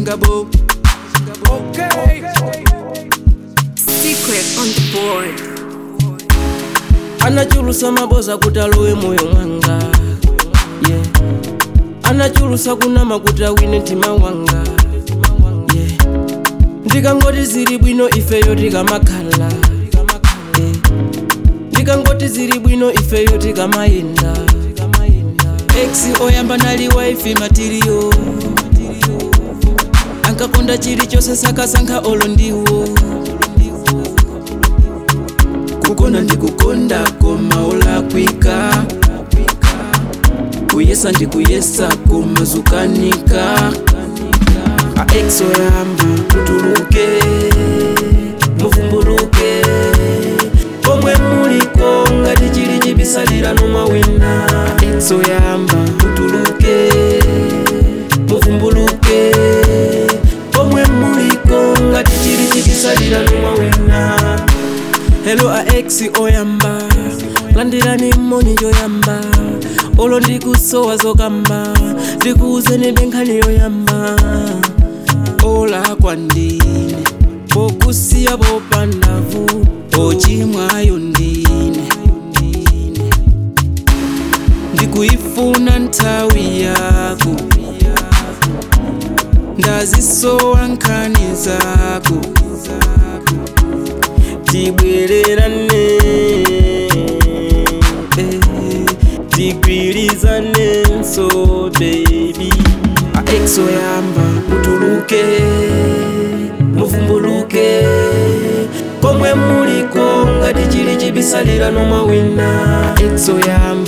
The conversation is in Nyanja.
chingabo okay. Secret on the board. anachulusa maboza kuti alowe moyo mwanga yeah. anachulusa kunama kuti awine mtima wanga yeah. ndikangoti zili bwino ifeyo tikamakhala yeah. ndikangoti zili bwino ifeyo tikamayenda ex oyamba nali waifi matiriyo ankakonda chilichonse sakasankha olo ndiwo kukonda ndikukonda koma olakwika kuyesa ndikuyesa koma zukanika aex oyamba mutuluke muvumbuluke komwe muliko ngati chili chibisalira numawina aex oyamba mutuluke muvumbuluke komwe muliko ngati chili chibisalira numawina Hello a ex oyamba landirani mmoni yoyamba olo ndikusowa zokamba ndikuuzeni benkhani yoyamba ola kwandine pokusiya popandavu ochimwayo ndine ndikuyifuna nthawi yako ndazisowa nkhani zako tibwererane eh, tigwirizane nso baby aex oyamba mutuluke muvumbuluke komwe muliko ngati chili chibisalira nomawina aex oyamba